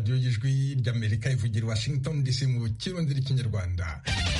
radiyo y'ijwi ry'amerika ivugira washington dc mu kirundi n'ikinyarwanda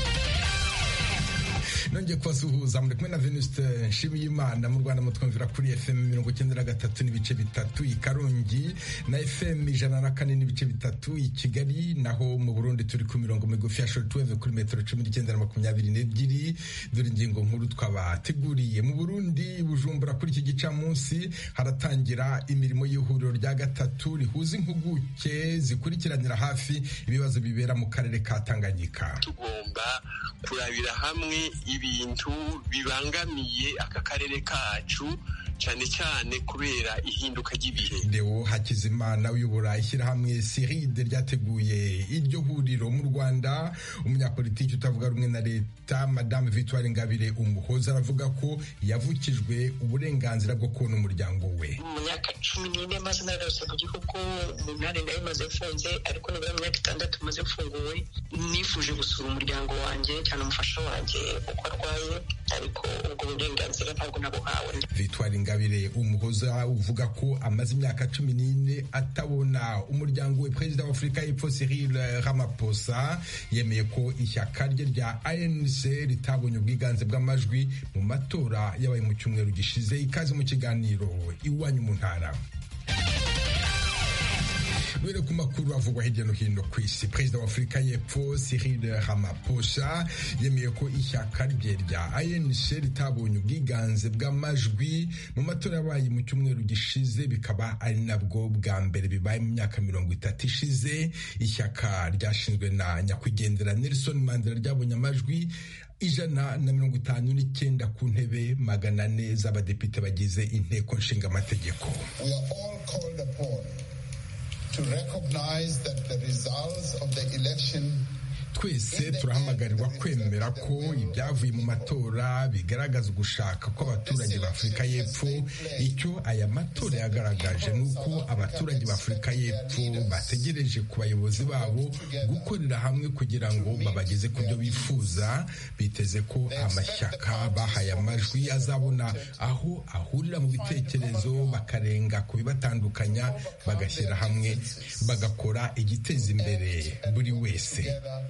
nongeye kubasuhuza muri kumwe na venuste nshimiyimana mu rwanda mutwumvira kuri fm mirongo icyenda na gatatu n'ibice bitatu i karongi na fm ijana na kane n'ibice bitatu i kigali naho mu burundi turi ku mirongo migufi ya shortwave kuri metero cumi n'icyenda na makumyabiri n'ebyiri dore ingingo nkuru twabateguriye mu burundi bujumbura kuri iki gicamunsi haratangira imirimo y'ihuriro rya gatatu rihuza impuguke zikurikiranira hafi ibibazo bibera mu karere ka tanganyika tugomba kurabira hamwe ibintu bibangamiye aka karere kacu cyane cyane kubera ihinduka ry'ibihe Deo Hakizimana uyobora ishyirahamwe Siride ryateguye iryo huriro mu Rwanda umunyapolitiki utavuga rumwe na leta Madame Victoire Ingabire Umuhoza aravuga ko yavukijwe uburenganzira bwo kubona umuryango we mu myaka cumi n'ine maze nararose mu gihugu umunani nayo maze mfunze ariko nibura mu myaka itandatu maze mfunguwe nifuje gusura umuryango wanjye cyane umufasha wanjye uko arwaye ariko ubwo burenganzira ntabwo nabuhawe Victoire Ingabire Umuhoza uvuga ko amaze imyaka cumi n'ine atabona umuryango we perezida wa Afurika y'Epfo Cyril Ramaphosa yemeye ko ishyaka rye rya ANC ritabonye ubwiganze bw'amajwi mu matora yabaye mu cyumweru gishize ikaze mu kiganiro iwanyu mu ntara Duhere ku makuru avugwa hirya no hino ku isi perezida wa afurika y'epfo Cyril Ramaphosa yemeye ko ishyaka rye rya ANC ritabonye ubwiganze bw'amajwi mu matora yabaye mu cyumweru gishize bikaba ari nabwo bwa mbere bibaye mu myaka mirongo itatu ishize ishyaka ryashinzwe na nyakwigendera Nelson Mandela ryabonye amajwi ijana na mirongo itanu n'icyenda ku ntebe magana ane z'abadepite bagize inteko nshingamategeko to recognize that the results of the election twese turahamagarwa kwemera ko ibyavuye mu matora bigaragaza ugushaka kw'abaturage ba afurika y'epfo icyo aya matora yagaragaje ni uko abaturage ba afurika y'epfo bategereje ku bayobozi babo gukorera hamwe kugira ngo babageze ku byo bifuza biteze ko amashyaka bahaye amajwi azabona aho ahurira mu bitekerezo bakarenga ku bibatandukanya bagashyira hamwe bagakora igiteza imbere buri wese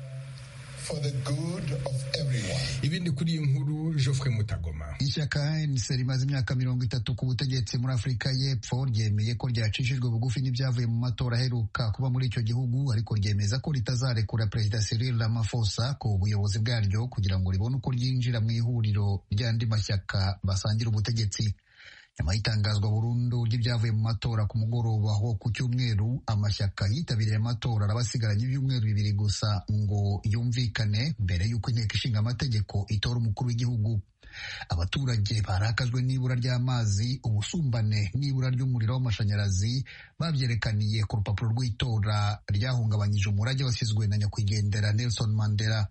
ibindi kuri iyi nkuru Geoffrey Mutagoma ishyaka ANC rimaze imyaka mirongo itatu ku butegetsi muri Afurika y'Epfo ryemeye ko ryacishijwe bugufi n'ibyavuye mu matora aheruka kuba muri icyo gihugu ariko ryemeza ko ritazarekura Perezida Cyril Ramaphosa ku buyobozi bwaryo kugira ngo ribone uko ryinjira mu ihuriro ry'andi mashyaka basangira ubutegetsi nyuma y'itangazwa burundu ry'ibyavuye mu matora ku mugoroba wo ku cyumweru amashyaka yitabiriye amatora araba asigaranye ibyumweru bibiri gusa ngo yumvikane mbere y'uko inteko ishinga amategeko itora umukuru w'igihugu abaturage barakajwe n'ibura ry'amazi ubusumbane n'ibura ry'umuriro w'amashanyarazi babyerekaniye ku rupapuro rw'itora ryahungabanyije umurage wasizwe na nyakwigendera Nelson Mandela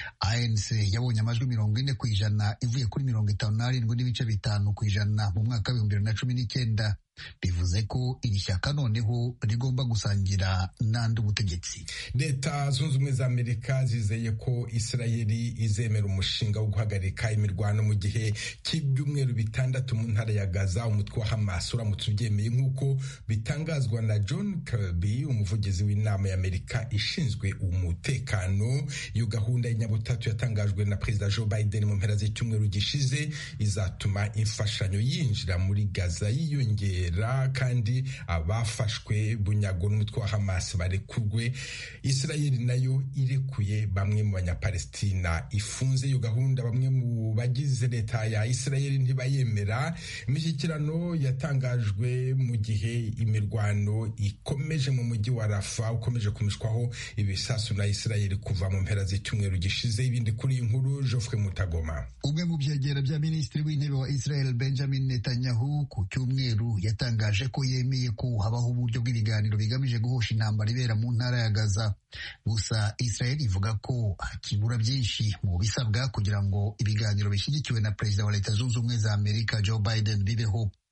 ANC yabonye amajwi mirongo ine ku ijana ivuye kuri mirongo itanu n'arindwi n'ibice bitanu ku ijana mu mwaka w'ibihumbi bibiri na cumi n'icyenda bivuze ko iri shyaka noneho rigomba gusangira n'andi ubutegetsi leta zunze ubumwe za amerika zizeye ko isirayeli izemera umushinga wo guhagarika imirwano mu gihe cy'ibyumweru bitandatu mu ntara ya gaza umutwe wa hamas uramutse ubyemeye nk'uko bitangazwa na john kirby umuvugizi w'inama ya amerika ishinzwe umutekano iyo gahunda y'inyabutatu yatangajwe na perezida joe biden mu mpera z'icyumweru gishize izatuma imfashanyo yinjira muri gaza yiyongera kandi abafashwe bunyago n'umutwe wa hamas barekurwe isirayeli nayo irekuye bamwe mu banyapalestina ifunze iyo gahunda bamwe mu bagize leta ya isirayeli ntibayemera imishyikirano yatangajwe mu gihe imirwano ikomeje mu mujyi wa rafa ukomeje kumishwaho ibisasu na isirayeli kuva mu mpera z'icyumweru gishize ibindi kuri iyi nkuru Geoffrey Mutagoma umwe mu byegera bya minisitiri w'intebe wa israel benjamin netanyahu ku cyumweru yatangaje ko yemeye ko habaho uburyo bw'ibiganiro bigamije guhosha intambara ibera mu ntara ya Gaza gusa Israel ivuga ko hakibura byinshi mu bisabwa kugira ngo ibiganiro bishyigikiwe na perezida wa leta zunze ubumwe za Amerika Joe Biden bibeho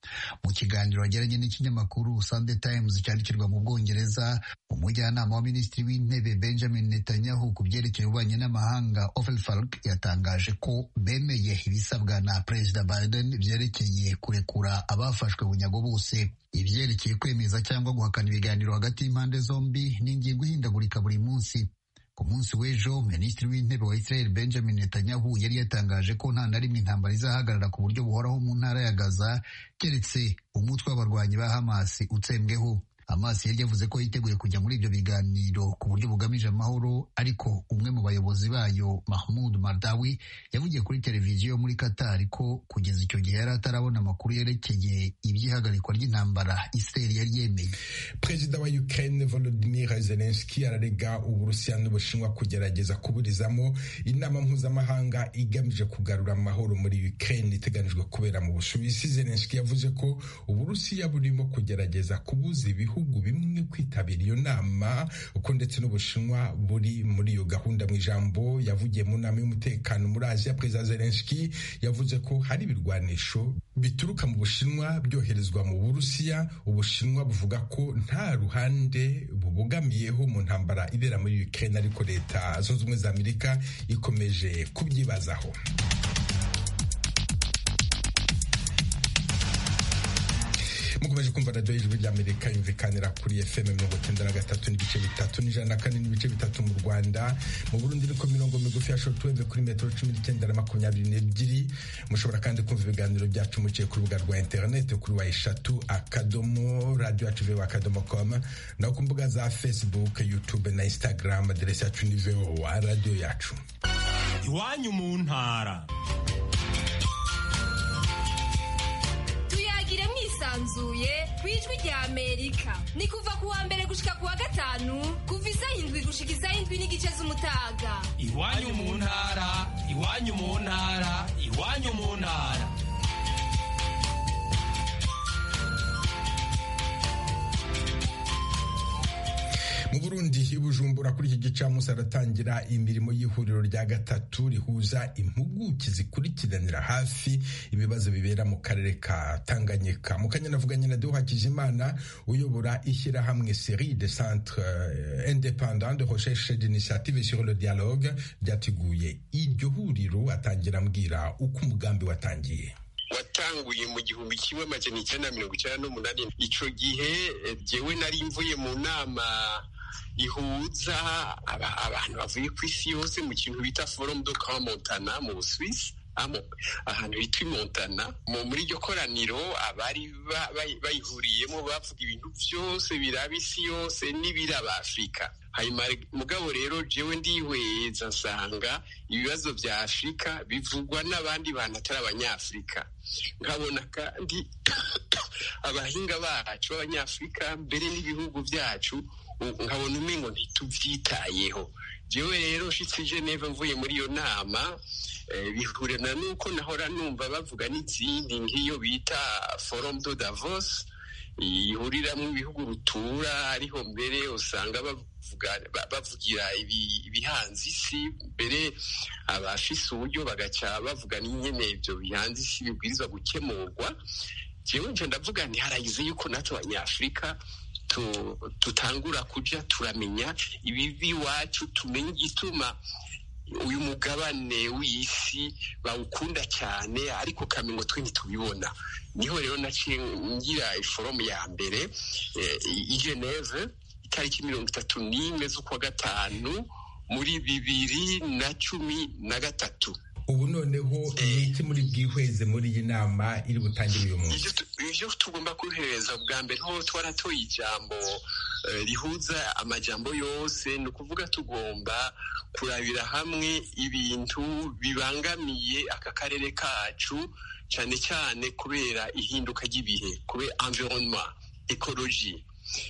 mu kiganiro yagiranye n'ikinyamakuru Sunday Times cyandikirwa mu Bwongereza umujyanama wa minisitiri w'intebe Benjamin Netanyahu ku byerekeye ububanyi n'amahanga Ofer Falk yatangaje ko bemeye ibisabwa na Perezida Biden byerekeye kurekura abafashwe bunyago bose ibyerekeye kwemeza cyangwa guhakana ibiganiro hagati y'impande zombi ni ingingo ihindagurika buri munsi ku munsi w'ejo minisitiri w'intebe wa Israel Benjamin Netanyahu yari yatangaje ko nta na rimwe intambara izahagarara ku buryo buhoraho mu ntara ya Gaza keretse umutwe w'abarwanyi ba Hamas utsembweho Hamas yari yavuze ko yiteguye kujya muri ibyo biganiro ku buryo bugamije amahoro ariko umwe mu bayobozi bayo Mahmoud Mardawi yavugiye kuri televiziyo muri Qatar ko kugeza icyo gihe yari atarabona amakuru yerekeye iby'ihagarikwa ry'intambara Israel yari yemeye Perezida wa Ukraine Volodymyr Zelensky ararega Uburusiya n'Ubushinwa kugerageza kuburizamo inama mpuzamahanga igamije kugarura amahoro muri Ukraine iteganijwe kubera mu Busuwisi Zelensky yavuze ko Uburusiya burimo kugerageza kubuza ibihugu ibihugu bimwe kwitabira iyo nama uko ndetse n'ubushinwa buri muri iyo gahunda mu ijambo yavugiye mu nama y'umutekano muri aziya perezida zelenski yavuze ko hari ibirwanisho bituruka mu bushinwa byoherezwa mu burusiya ubushinwa buvuga ko nta ruhande bubogamiyeho mu ntambara ibera muri ukraine ariko leta zunze ubumwe za amerika ikomeje kubyibazaho mukomeje kumva radiyo y'ijwi ry'amerika yumvikanira kuri fm mirongo icyenda na gatatu n'ibice bitatu n'ijana na kane n'ibice bitatu mu rwanda mu burundi ni ku mirongo migufi ya shortwave kuri metero cumi n'icyenda na makumyabiri n'ebyiri mushobora kandi kumva ibiganiro byacu muciye ku rubuga rwa interineti kuri wa eshatu akadomo radiyo yacu vewa akadomo komu naho ku mbuga za facebook youtube na instagram aderesi yacu ni vowa radiyo yacu iwanyu mu ntara tuyagire mwisanzuye ku ijwi rya amerika ni kuva ku wa mbere gushika ku wa gatanu kuva isaha indwi gushika isaha indwi n'igice z'umutaga iwanyu mu ntara iwanyu mu ntara iwanyu mu ntara mu burundi i bujumbura kuri iki gicamunsi haratangira imirimo y'ihuriro rya gatatu rihuza impuguke zikurikiranira hafi ibibazo bibera mu karere ka tanganyika mu kanya navuganye na deo hakizimana uyobora ishyirahamwe série de centre independant de recherche d'initiative sur le dialogue ryateguye iryo huriro atangira ambwira uko umugambi watangiye watanguye mu gihumbi kimwe amajana icyenda na mirongo icyenda n'umunani ico gihe jewe nari mvuye mu nama ihuza abantu bavuye ku isi yose mu kintu bita forum de camp montana mu busuwisi ahantu hitwa imontana muri iryo koraniro abari bayihuriyemo bavuga ibintu byose biraba isi yose n'ibiraba afurika hanyuma mugabo rero jewe ndihweza nsanga ibibazo bya afurika bivugwa n'abandi bantu atari abanyafurika nkabona kandi abahinga bacu b'abanyafurika mbere n'ibihugu byacu nkabona umengo ntitubyitayeho jewe rero nshitse geneve mvuye muri iyo nama bihurana n'uko nahora numva bavuga n'izindi nk'iyo bita forum de davos ihuriramwo ibihugu rutura ariho mbere usanga bavugira ibihanze isi mbere abafise uburyo bagaca bavuga n'ingene ibyo bihanze isi bibwirizwa gukemurwa jewe nje ndavuga ntiharagize yuko natwe abanyafurika tutangura kuja turamenya ibibi iwacu tumenye igituma uyu mugabane w'isi bawukunda cyane ariko kamengo twe ntitubibona niho rero naciye ngira iforomu ya mbere i geneve itariki mirongo itatu n'imwe z'ukwa gatanu muri bibiri na cumi na gatatu ubu noneho ni iki muri bwihweze muri iyi nama iri butangire uyu munsi ibyo tugomba kubihereza bwa mbere ho twaratoye ijambo rihuza amajambo yose ni ukuvuga tugomba kurabira hamwe ibintu bibangamiye aka karere kacu cyane cyane kubera ihinduka ry'ibihe kubera environnement ecology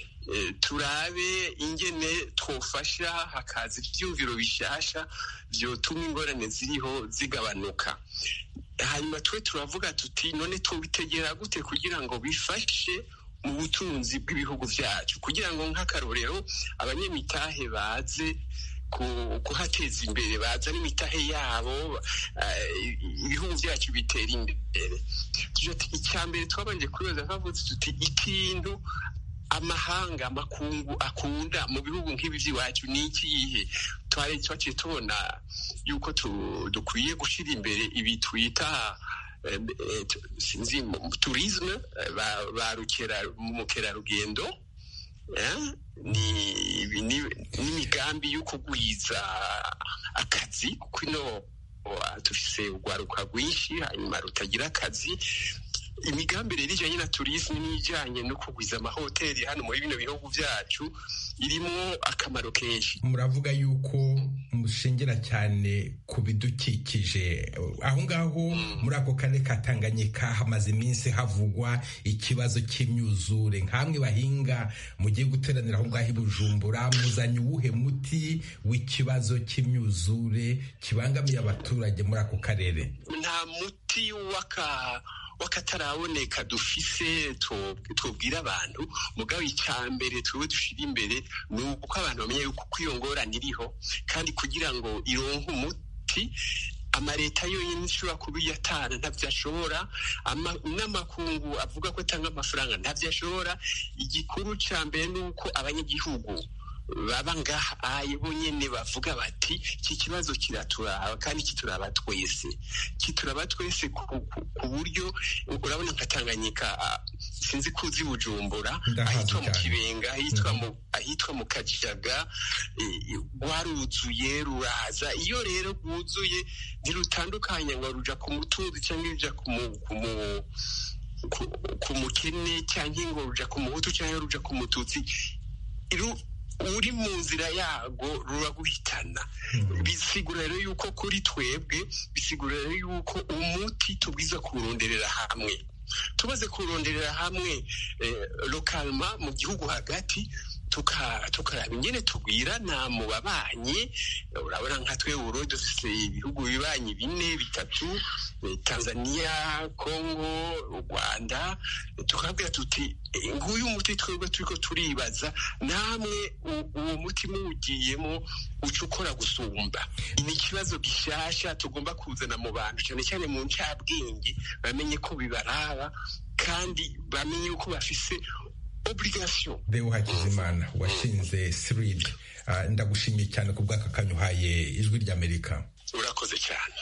turabe ingene twofasha hakaza ibyumviro bishasha byotuma ingorane ziriho zigabanuka hanyuma twe turavuga tuti none tubitegera gute kugira ngo bifashe mu butunzi bw'ibihugu byacu kugira ngo nk'akarorero abanyamitahe baze kuhateza imbere bazana imitahe yabo ibihugu byacu bitera imbere icya mbere twabanje kubaza twavuze tuti ikintu amahanga amakungu akunda mu bihugu nk'ibi by'iwacu ni ikihe twari twaciye tubona yuko dukwiye gushyira imbere ibi twita sinzi turisme ba mukerarugendo n'imigambi yo kugwiza akazi kuko ino dufise urwaruka rwinshi hanyuma rutagira akazi imigambi rero ijyanye na turisme n'ijyanye no kugwiza amahoteli hano muri bino bihugu byacu irimo akamaro kenshi muravuga yuko mushingira cyane ku bidukikije aho ngaho muri ako karere ka tanganyika hamaze iminsi havugwa ikibazo cy'imyuzure nk'amwe bahinga mugiye guteranira aho ngaho i bujumbura muzanye uwuhe muti w'ikibazo cy'imyuzure kibangamiye abaturage muri ako karere nta muti w'aka wakataraboneka dufise tubwira abantu mugabo icya mbere turiwe dushyira imbere ni uko abantu bamenya yuko iyo ngorane iriho kandi kugira ngo ironke umuti amaleta yonyine ishobora kuba iyatana ntabyo ashobora n'amakungu avuga ko atanga amafaranga ntabyo ashobora igikuru cya mbere ni uko abanyagihugu baba ngaha aye bonyene bavuga bati iki kibazo kiraturaba kandi kituraba twese kituraba twese ku buryo urabona nka Tanganyika sinzi ko uzi Bujumbura ahitwa mu Kibenga ahitwa mu Kajaga rwaruzuye ruraza iyo rero rwuzuye ntirutandukanye ngo ruja ku mutunzi cyangwa ruja ku mukene cyangwa ngo ruja ku muhutu cyangwa ruja ku mututsi uri mu nzira yago ruraguhitana bisigura rero yuko kuri twebwe bisigura rero yuko umuti tubwiza kuwuronderera hamwe tumaze kuwuronderera hamwe lokalma mu gihugu hagati tukaraba ingene tugwirana mu babanyi urabona nka twe buro dufise ibihugu bibanyi bine bitatu tanzania congo u rwanda tukabwira tuti nguyu muti twebwe turiko turibaza namwe uwo muti muwugiyemo uca ukora gusumba ni ikibazo gishasha tugomba kuzana mu bantu cyane cyane mu ncabwenge bamenye ko bibaraba kandi bamenye yuko bafise obligation Deo Hakizimana washinze SRID uh, ndagushimiye cyane ku bw'aka kanya uhaye ijwi ry'Amerika urakoze cyane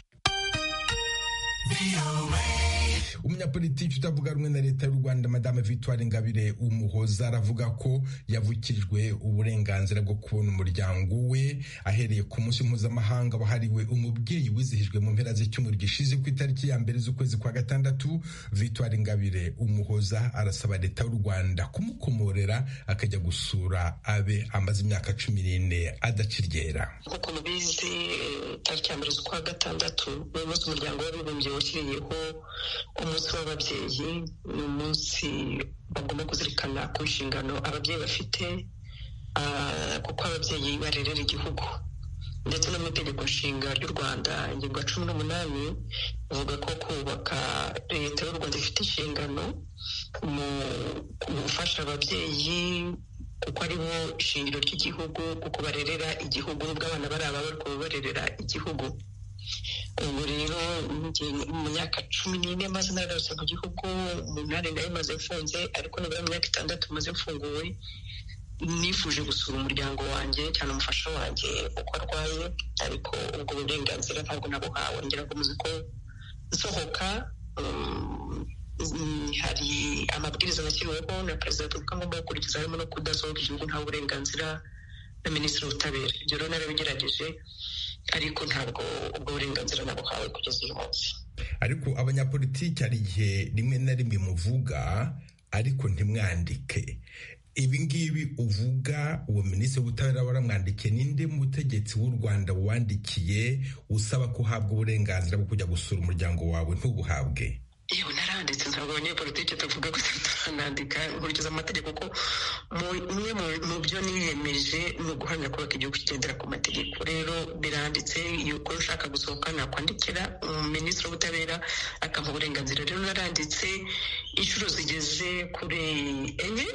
umunyapolitiki utavuga rumwe na leta y'u rwanda madame victoire ingabire umuhoza aravuga ko yavukijwe uburenganzira bwo kubona umuryango we ahereye ku munsi mpuzamahanga wahariwe umubyeyi wizihijwe mu mpera z'icyumweru gishize ku itariki ya mbere z'ukwezi kwa gatandatu victoire ingabire umuhoza arasaba leta y'u rwanda kumukomorera akajya gusura abe amaze imyaka cumi n'ine adaciryera nk'uko mubizi tariki ya mbere z'ukwa gatandatu ni umunsi umuryango w'abibumbye washyiriyeho umunsi w'ababyeyi ni umunsi bagomba kuzirikana ku nshingano ababyeyi bafite kuko ababyeyi barerera igihugu ndetse no mu itegeko nshinga ry'u rwanda ingingo ya cumi n'umunani ivuga ko kubaka leta y'u rwanda ifite inshingano mu gufasha ababyeyi kuko ari bo ishingiro ry'igihugu kuko barerera igihugu nubwo abana bari aba bari barerera igihugu ubu rero mu myaka cumi n'ine maze nararose mu gihugu umunani nayo maze mfunze ariko nibura mu myaka itandatu maze mfunguwe nifuje gusura umuryango wanjye cyane umufasha wanjye uko arwaye ariko ubwo burenganzira ntabwo nabuhawe ngira ngo muzi ko nsohoka hari amabwiriza nashyiriweho na perezida wa repubulika ngomba gukurikiza harimo no kudasohoka igihugu nta burenganzira na minisitiri w'ubutabera ibyo rero narabigerageje ariko ntabwo ubwo burenganzira nabuhawe kugeza uyu munsi ariko abanyapolitiki hari igihe rimwe na rimwe muvuga ariko ntimwandike ibi ngibi uvuga uwo minisitiri w'ubutabera waramwandikiye ninde mutegetsi w'u rwanda wandikiye usaba ko uhabwa uburenganzira bwo kujya gusura umuryango wawe ntubuhabwe yewe naranditse ntabwo abanyepolitiki tuvuga ko tutanandika nkurikiza amategeko ko umwe mu byo niyemeje ni uguhamya kubaka igihugu kigendera ku mategeko rero biranditse yuko ushaka gusohoka nakwandikira minisitiri w'ubutabera akamuha uburenganzira rero naranditse inshuro zigeze kuri enye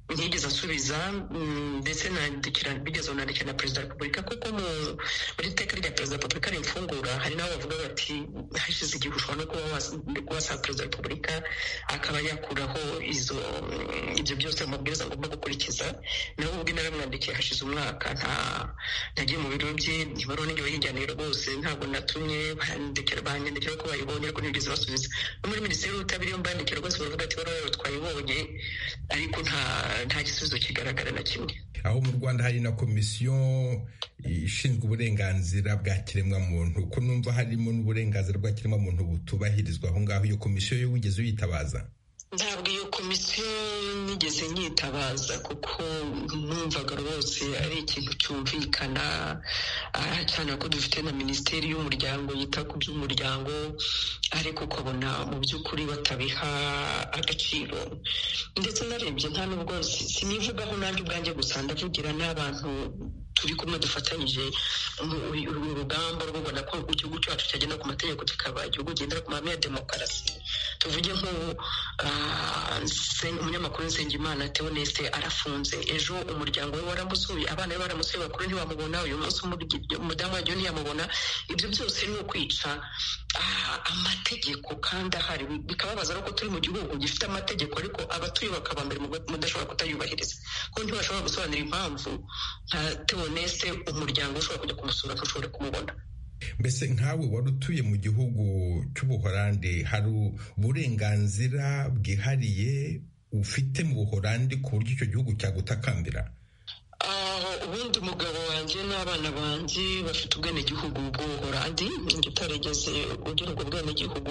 ntigeze asubiza ndetse bigeze unandikira na perezida wa repubulika kuko muri iteka rya perezida wa repubulika rimfungura hari n'abo bavuga bati hashize igihe ushobora no kuba wasaba perezida wa repubulika akaba yakuraho izo ibyo byose amabwiriza agomba gukurikiza nawe ubwe naramwandikiye hashize umwaka nta ntagiye mu biro bye ntibaruwa n'ibyo bayijyanira rwose ntabwo natumye banyandikira ko bayibonye ariko ntibigeze basubiza no muri minisiteri y'ubutabire iyo mbandikira rwose baravuga ati baruwa twayibonye ariko nta nta gisubizo kigaragara na kimwe aho mu rwanda hari na komisiyo ishinzwe uburenganzira bwa kiremwamuntu ko numva harimo n'uburenganzira bwa kiremwamuntu butubahirizwa aho ngaho iyo komisiyo yo wigeze uyitabaza ntabwo iyo komisiyo nigeze nyitabaza kuko numvaga rwose ari ikintu cyumvikana cyane ko dufite na minisiteri y'umuryango yita ku by'umuryango ariko ukabona mu by'ukuri batabiha agaciro ndetse narebye nta nubwo sinivugaho nanjye ubwanjye gusa ndavugira n'abantu turi kumwe dufatanyije urugamba rwo kubona ko igihugu cyacu cyagenda ku mategeko kikaba igihugu kigendera ku mahame ya demokarasi tuvuge nk'ubu umunyamakuru nsengimana teoneste arafunze ejo umuryango we waramusuye abana be baramusuye bakuru ntibamubona uyu munsi umudamu wagiye ntiyamubona ibyo byose ni ukwica amategeko kandi ahari bikababaza ko turi mu gihugu gifite amategeko ariko abatuye bakaba mbere mudashobora kutayubahiriza kuko ntibashobora gusobanura impamvu nka teoneste umuryango ushobora kujya kumusura ntushobore kumubona mbese nkawe wari utuye mu gihugu cy'ubuhorandi hari uburenganzira bwihariye ufite mu buhorandi ku buryo icyo gihugu cyagutakambira ubundi umugabo wanjye n'abana banjye bafite ubwenegihugu bw'ubuhorandi njye utarigeze ugira ubwo bwenegihugu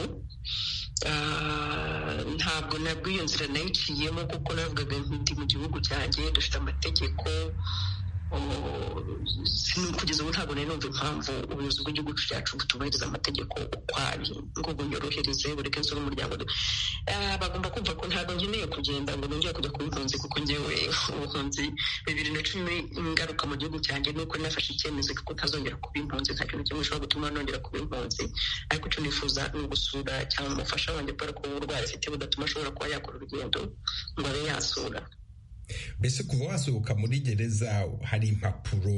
ntabwo nabwo iyo nzira nayiciyemo kuko navugaga ndi mu gihugu cyanjye dufite amategeko kugeza ubu ntabwo nari numva impamvu ubuyobozi bw'igihugu cyacu butubahiriza amategeko uko ari ngo bunyorohereze bureke nsura umuryango bagomba kumva ko ntabwo nkeneye kugenda ngo nongere kujya kuba impunzi kuko ngewe ubuhunzi bibiri na cumi ingaruka mu gihugu cyanjye ni uko nafashe icyemezo ko ntazongera kuba impunzi nta kintu kimwe gishobora gutuma nongera kuba impunzi ariko icyo nifuza ni ugusura cyangwa umufasha wanjye kubera ko uburwayi afite budatuma ashobora kuba yakora urugendo ngo abe yasura mbese kuva wasohoka muri gereza hari impapuro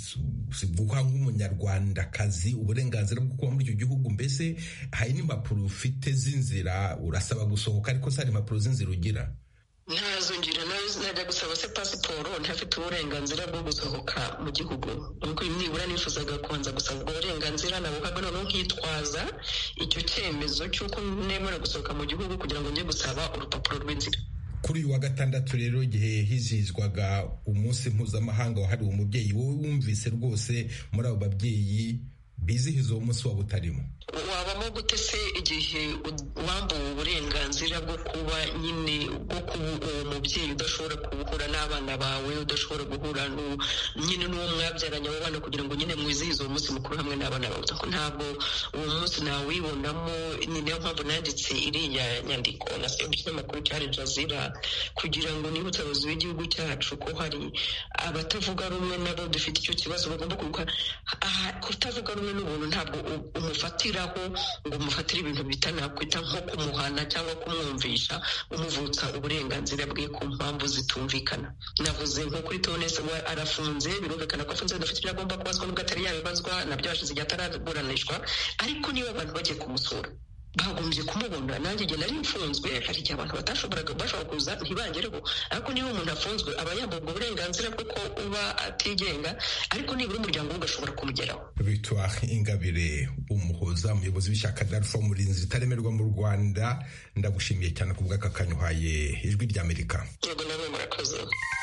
ziguha nk'umunyarwandakazi uburenganzira bwo kuba muri icyo gihugu mbese hari n'impapuro ufite z'inzira urasaba gusohoka ariko se hari impapuro z'inzira ugira ntazo ngira najya gusaba se pasiporo ntafite uburenganzira bwo gusohoka mu gihugu nuko nibura nifuzaga kubanza gusaba ubwo burenganzira nabuhaga noneho nkitwaza icyo cyemezo cy'uko nemera gusohoka mu gihugu kugira ngo njye gusaba urupapuro rw'inzira kuri uyu wa gatandatu rero igihe hizihizwaga umunsi mpuzamahanga wahariwe umubyeyi wowe wumvise rwose muri abo babyeyi bizihiza uwo munsi waba utarimo wabamo gute se igihe wambuwe uburenganzira bwo kuba nyine bwo kuba uwo mubyeyi udashobora guhura n'abana bawe udashobora guhura nyine n'uwo mwabyaranye abo bana kugira ngo nyine mwizihize uwo munsi mukuru hamwe n'abana bawe ntabwo uwo munsi nawibonamo ni niyo mpamvu nanditse iriya nyandiko na se ikinyamakuru cya jazira kugira ngo nibutse abayobozi b'igihugu cyacu ko hari abatavuga rumwe nabo dufite icyo kibazo bagomba kuvuga kutavuga rumwe n'ubuntu ntabwo umufatira ngo umufatire ibintu bita nakwita nko kumuhana cyangwa kumwumvisha umuvutsa uburenganzira bwe ku mpamvu zitumvikana navuze nko kuri tonese we arafunze birumvikana ko afunze adafite ibyo agomba kubazwa nubwo atari yabibazwa nabyo hashize igihe ataraburanishwa ariko niba abantu bagiye kumusura bagombye kumubona nanjye igihe nari mfunzwe hari igihe abantu batashoboraga bashobora kuza ntibangereho ariko niba umuntu afunzwe aba yambuwe ubwo burenganzira bwo ko uba atigenga ariko nibura umuryango we ugashobora kumugeraho victoire ingabire umuhoza umuyobozi w'ishyaka rya rufa umurinzi ritaremerwa mu rwanda ndagushimiye cyane ku bw'aka kanya uhaye ijwi ry'amerika yego nawe murakoze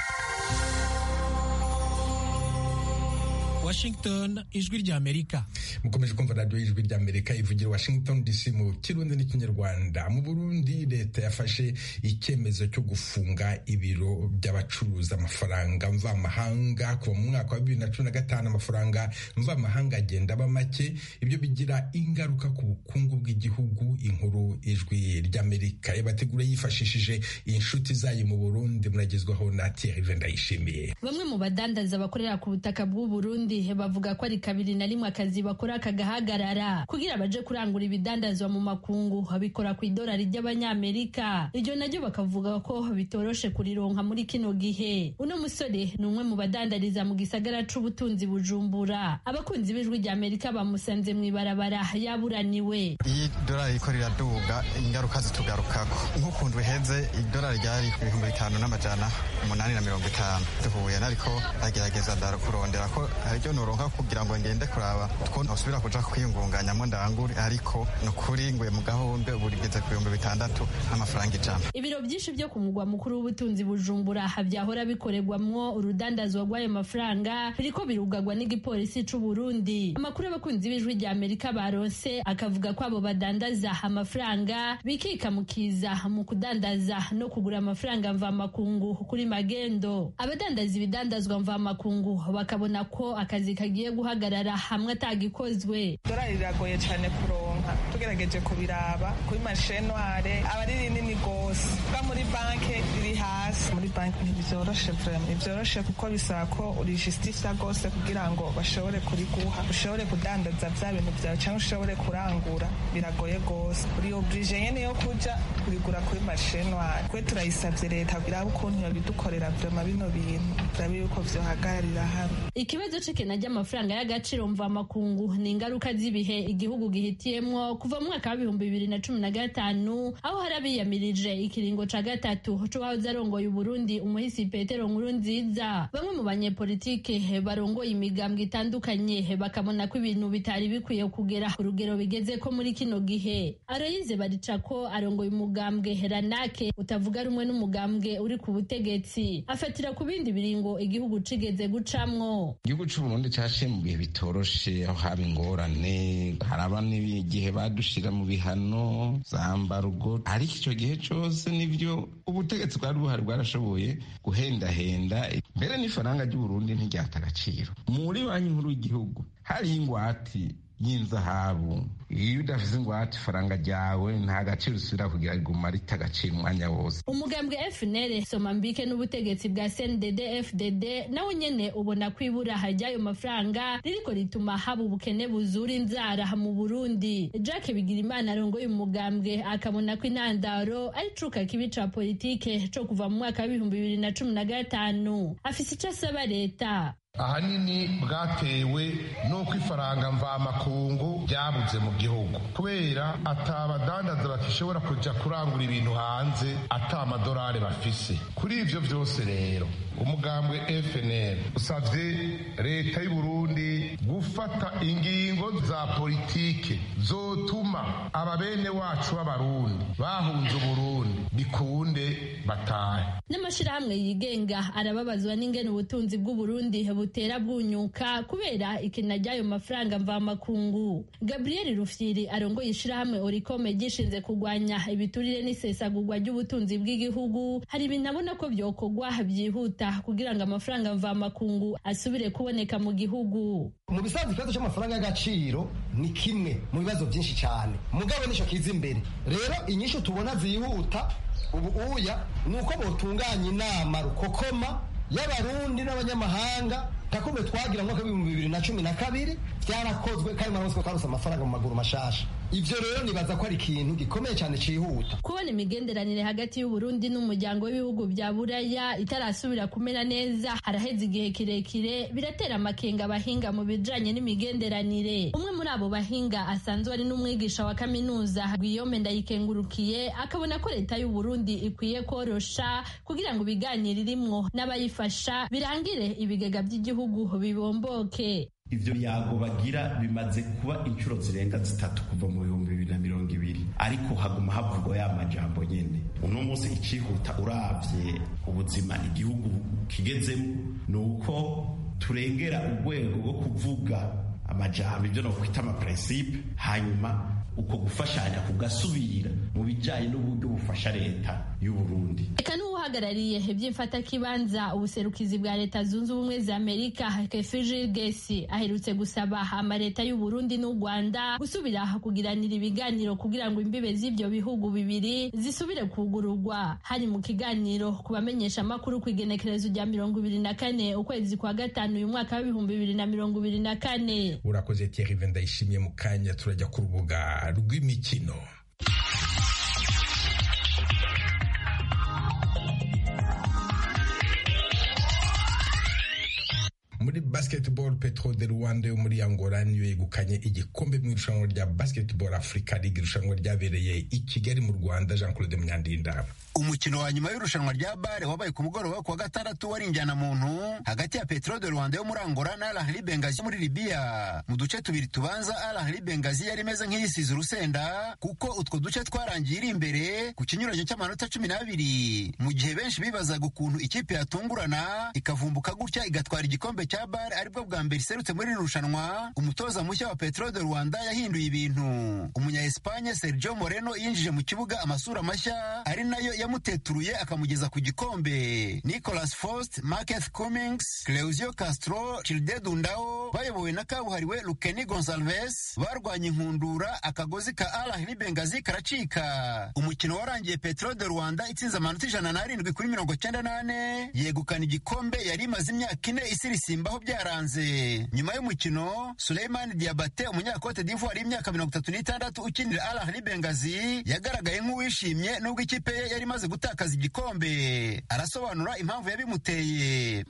Washington ijwi ry'Amerika mukomeje kumva radiyo y'ijwi ry'Amerika ivugira Washington DC mu kirundi n'ikinyarwanda mu Burundi leta yafashe icyemezo cyo gufunga ibiro by'abacuruza amafaranga mvamahanga kuva mu mwaka wa bibiri na cumi na gatanu amafaranga mvamahanga agenda aba make ibyo bigira ingaruka ku bukungu bw'igihugu inkuru ijwi ry'Amerika amerika yabategura yifashishije inshuti zayo mu burundi muragezwaho na thierry ndayishimiye bamwe mu badandaza bakorera ku butaka bw'u Burundi bavuga ko ari kabiri na rimwe akazi bakora kagahagarara kugira baje kurangura ibidandazwa mu makungu babikora ku idolari ry'abanyamerika iryo naryo bakavuga ko bitoroshe kurironka muri kino gihe uno musore ni umwe mu badandariza mu gisagara c'ubutunzi bujumbura abakunzi b'ijwi rya amerika bamusanze mu ibarabara yaburaniwe iyi dorari riko riraduga ingaruka zitugarukako nk'ukuntu biheze idolari ryari ibihumbi bitanu n'amajana umunani na mirongo itanu duhuye nariko agerageza kurondera ko haryo noronka kugira ngo ngende kuraba two nosubira kuja kwiyungunganyamo ndangure ariko ni ukuri nguye mu gahombe ubu rigeze ku bihumbi bitandatu n'amafaranga ijana ibiro byinshi byo ku mugwa mukuru w'ubutunzi bujumbura byahora bikorerwamwo urudandazwa rw'ayo mafaranga biriko birugagwa n'igipolisi c'u Burundi amakuru y'abakunzi b'ijwi rya Amerika baronse akavuga ko abo badandaza amafaranga bikikamukiza mu kudandaza no kugura amafaranga mvamakungu kuri magendo abadandaza ibidandazwa mvamakungu bakabona ko akazi kagiye guhagarara hamwe atagikozwe dorari riragoye cyane kuronka tugerageje kubiraba kuri mashenware aba ari rinini rwose bwa muri banki riri hasi muri banki ntibyoroshe ntibyoroshe kuko bisaba ko urijistifya rwose kugira ngo bashobore kuriguha ushobore kudandaza bya bintu byawe cyangwa ushobore kurangura biragoye rwose uri oburije nyene yo kuja kurigura kuri mashenware kwe turayisavye leta iraba ukuntu yobidukorera vyoma bino bintu turabe yuko vyohagararira hamwe ikibazo c'ikena ry'amafaranga y'agaciro mvamakungu ni ingaruka z'ibihe igihugu gihitiyemwo kuva mu mwaka w'ibihumbi bibiri na cumi na gatanu aho hari abiyamirije ikiringo ca gatatu c'uwahoze arongoye uburundi umuhisi petero nkuru nziza bamwe mu banyepolitike barongoye imigambwe itandukanye bakabona ko ibintu bitari bikwiye kugera urugero bigeze ko muri kino gihe aroyize barica ko arongoye umugambwe ranake utavuga rumwe n'umugambwe uri ku butegetsi afatira ku bindi biringo igihugu cigeze gucamwo igihugu c'uburundi caciye mu bihe bitoroshe aho haba ingorane haraba n'igihe badushira mu bihano za mbarugo ariko ico gihe cose nivyo ubutegetsi bwari buhari bwarashoboye guhendahenda mbere n'ifaranga ry'uburundi ntiryata agaciro muri banki nkuru y'igihugu hariho ingwati y'inzahabu iyo udafite ingwate ifaranga ryawe nta gaciro usubira kugira riguma rita agaciro umwanya wose umugambwe FNL Somambike n'ubutegetsi bwa CNDD FDD nawe nyene ubona ko ibura ry'ayo mafaranga ririko rituma haba ubukene buzura inzara mu Burundi Jack Bigirimana arongoye umugambwe akabona ko intandaro ari cuka kibi ca politike co kuva mu mwaka w'ibihumbi bibiri na cumi na gatanu afise ico asaba leta ahanini bwatewe n'uko ifaranga mvamakungu ryabuze mu gihugu kubera atabadandaza bakishobora kujya kurangura ibintu hanze ata amadolari bafise kuri ivyo vyose rero umugambwe FNL usavye leta y'u Burundi gufata ingingo za politike zotuma ababene wacu b'abarundi bahunze uburundi bikunde batahe n'amashirahamwe yigenga arababazwa n'ingene ubutunzi bw'uburundi butera bwunyuka kubera ikena ry'ayo mafaranga mvamakungu gabriel rufyiri arongoye ishirahamwe orikome gishinze kurwanya ibiturire n'isesagurwa ry'ubutunzi bw'igihugu hari ibintu abona ko vyokorwa vyihuta kugira ngo amafaranga mvamakungu asubire kuboneka mu gihugu mu bisanzwe ikibazo cy'amafaranga y'agaciro ni kimwe mu bibazo byinshi cyane mugabo nico kiza imbere rero inyishu tubona zihuta ubu uya ni uko botunganya inama rukokoma y'abarundi n'abanyamahanga takumbe twagira mu mwaka w'ibihumbi bibiri na cumi na kabiri byarakozwe kandi muramuzi ko twarose amafaranga mu maguru mashasha ivyo rero nibaza ko ari ikintu gikomeye cyane cihuta kubona imigenderanire hagati y'uburundi n'umuryango w'ibihugu bya buraya itarasubira kumera neza haraheze igihe kirekire biratera amakenga abahinga mu bijanye n'imigenderanire umwe muri abo bahinga asanzwe ari n'umwigisha wa kaminuza Guillaume Ndayikengurukiye akabona ko leta y'uburundi ikwiye korosha kugira ngo ibiganiro irimwo n'abayifasha birangire ibigega by'igihugu bibomboke ivyo biyago bagira bimaze kuba inshuro zirenga zitatu kuva mu bihumbi bibiri na mirongo ibiri ariko haguma havugwa ya majambo nyene uno munsi icihuta uravye ubuzima igihugu kigezemo ni uko turengera urwego rwo kuvuga amajambo ivyo nokwita amaprincipe hanyuma uko gufashanya kugasubira mu bijanye n'uburyo bufasha leta y'uburundi eka n'uwo n'uhagarariye iby'imfatakibanza ubuserukizi bwa leta zunze ubumwe za amerika kefijil gesi aherutse gusaba amaleta y'u burundi n'u rwanda gusubira kugiranira ibiganiro kugira ngo imbibe z'ibyo bihugu bibiri zisubire kugururwa hari mu kiganiro ku bamenyesha amakuru ku igenekerezo rya mirongo ibiri na kane ukwezi kwa gatanu uyu mwaka w'ibihumbi bibiri na mirongo ibiri na kane urakoze Thierry ndayishimiye mu kanya turajya ku rubuga rw'imikino muri basketball petro de rwanda yo muri angola niyo yegukanye igikombe mu irushanwa rya basketball africa league irushanwa ryabereye i kigali mu rwanda jean claude munyandinda umukino wa nyuma y'irushanwa rya bare wabaye ku mugoroba ku wa gatandatu wari injyana muntu hagati ya petro de rwanda yo muri angola na alahli bengazi muri libiya mu duce tubiri tubanza alahli bengazi yari imeze nk'iyisize urusenda kuko utwo duce twarangiye iri imbere ku kinyuranyo cy'amanota cumi n'abiri mu gihe benshi bibazaga ukuntu ikipe yatungurana ikavumbuka gutya igatwara igikombe cya bare aribwo bwa mbere iserutse muri iri rushanwa umutoza mushya wa petro de rwanda yahinduye ibintu umunya espanye sergio moreno yinjije mu kibuga amasura mashya ari nayo yamuteturuye akamugeza ku gikombe nicolas faust marketh cummings cleusio castro childe dundao bayobowe na kabuhariwe lukeni gonsalves barwanya inkundura akagozi ka alahli bengazi karacika umukino warangiye petro de rwanda itsinze amanota ijana n'arindwi kuri mirongo cyenda n'ane yegukana igikombe yari imaze imyaka ine isirisimbaho byaranze nyuma y'umukino suleiman diabate umunyakote d'ivoire y'imyaka mirongo itatu n'itandatu ukinira alahli bengazi yagaragaye nk'uwishimye nubwo ikipe ye yari imaze gutakaza igikombe arasobanura impamvu yabimuteye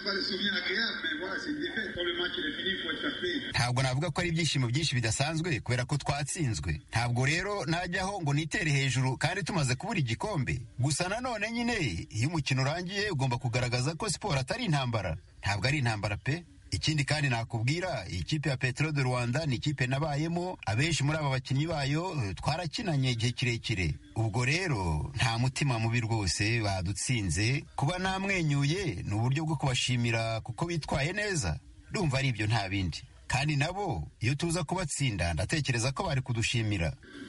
ntabwo navuga ko ari ibyishimo byinshi bidasanzwe kubera ko twatsinzwe ntabwo rero najyaho ngo nitere hejuru kandi tumaze kubura igikombe gusa nanone nyine iyo umukino urangiye ugomba kugaragaza ko siporo atari intambara ntabwo ari intambara pe ikindi kandi nakubwira iyi kipe ya petro de rwanda ni ikipe nabayemo abenshi muri aba bakinnyi bayo twarakinanye igihe kirekire ubwo rero nta mutima mubi rwose badutsinze kuba namwenyuye ni uburyo bwo kubashimira kuko bitwaye neza ndumva ari ibyo nta bindi kandi nabo iyo tuza kubatsinda ndatekereza ko bari kudushimira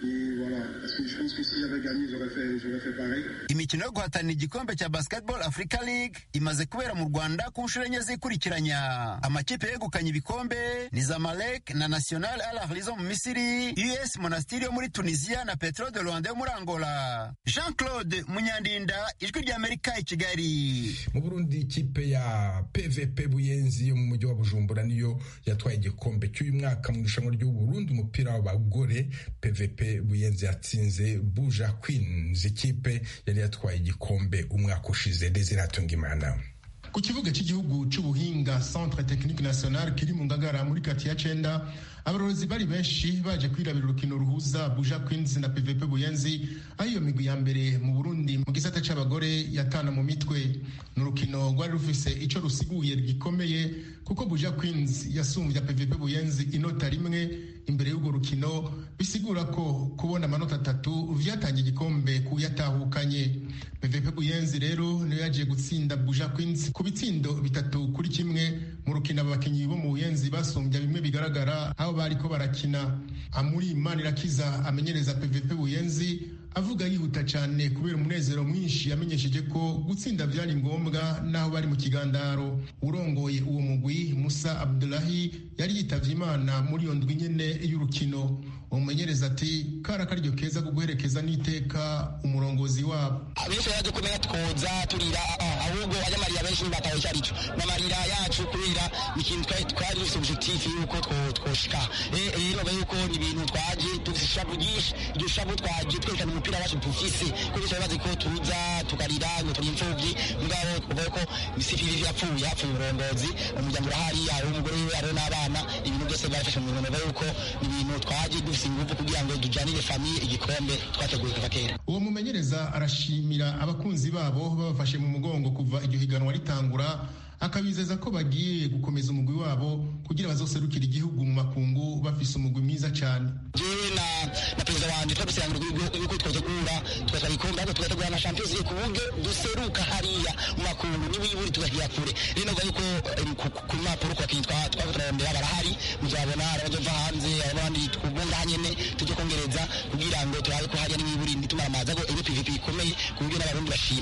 imikino yo guhatanira igikombe cya basketball africa league imaze kubera mu rwanda ku nshuro enye zikurikiranya amakipe yegukanye ibikombe ni zamalek na national al ahli zo mu misiri us monastir yo muri tunisia na petro de rwanda yo muri angola jean claude munyandinda ijwi ry'amerika i kigali mu burundi ikipe ya pvp buyenzi yo mu mujyi wa bujumbura niyo yatwaye igikombe cy'uyu mwaka mu irushanwa ry'uburundi umupira w'abagore pvp buyenzi yatsinze buja queens ikipe yari yatwaye igikombe umwaka ushize desiratunga imana ku kibuga cy'igihugu cy'ubuhinga centre technique national kiri mu ngagara muri kati ya cenda abarozi bari benshi baje kwirabira urukino ruhuza buja queens na pvp buyenzi aho iyo migwi ya mbere mu burundi mu gisata c'abagore yatana mu mitwe ni urukino rwari rufise ico rusiguye gikomeye kuko buja queens yasumbya pvp buyenzi inota rimwe imbere y'urwo rukino bisigura ko kubona amanota atatu vyatangiye igikombe kuyatahukanye pvp buyenzi rero niyo yagiye gutsinda buja queens ku bitsindo bitatu kuri kimwe mu rukino abakinnyi bo mu buyenzi basumbya bimwe bigaragara aho bariko barakina amuri manirakiza amenyereza pvp buyenzi avuga yihuta cyane kubera umunezero mwinshi yamenyesheje ko gutsinda byari ngombwa n'aho bari mu kigandaro urongoye uwo mugwi musa abdulahi yari yitavye imana muri iyo ndwi nyene y'urukino umumenyereza ati kari akaryo keza ko guherekeza n'iteka umurongozi wabo benshi baje kumenya twoza turira ahubwo abanyamarira benshi ntibatawe icyo aricyo n'amarira yacu kubera ikintu twari dufite objectif yuko twoshika rero bavuga yuko ni ibintu twaje dufite ishavu ryinshi iryo shavu twaje twerekana umupira wacu dufise ko bityo bazi ko tuza tukarira ngo turi imfubyi mugabo uvuga ko misifiri yapfuye yapfuye umurongozi umuryango urahari hari umugore we hari n'abana ibintu byose barafashe mu bintu bavuga yuko ni ibintu twaje dufise ingufu kugira ngo tujyanire famiye igikombe twateguye kuva kera uwo mumenyereza arashimira abakunzi babo babafashe mu mugongo kuva iryo higanwa ritangura akabizeza ko bagiye gukomeza umugwi wabo kugira bazoserukira igihugu mu makungu bafise umugwi mwiza cyane jewe na na perezida wanje twagusirangira yuko twotegura tugatwara igikombe ariko tugategura na champions league ku buryo duseruka hariya mu makungu n'iburi tugahiya kure rero navuga yuko ku mpapuro ku bakinnyi twaba turarondera barahari muzabona abazova hanze abandi twubunga nyene tujye kongereza kugira ngo turabe ko hariya n'iburi nitumara amazi ariko iyo pvp ikomeye ku buryo n'abarundi bashima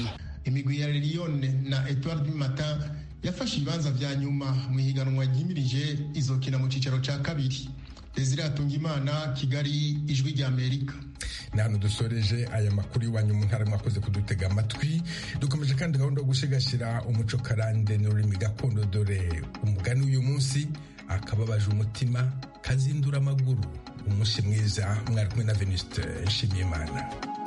imigwi ya lilione na etoile du matin yafashe ibibanza vya nyuma mu ihiganwa ryimirije izokina mu cicaro ca kabiri desire atungimana kigali ijwi rya amerika ni hano dusoreje aya makuru iwanyu mu ntara mwakoze kudutega amatwi dukomeje kandi gahunda yo gushigashyira umuco karande n'ururimi gakondo dore umugani w'uyu munsi akababaje umutima kazindura amaguru umunsi mwiza mwari kumwe na venuste nshimiyimana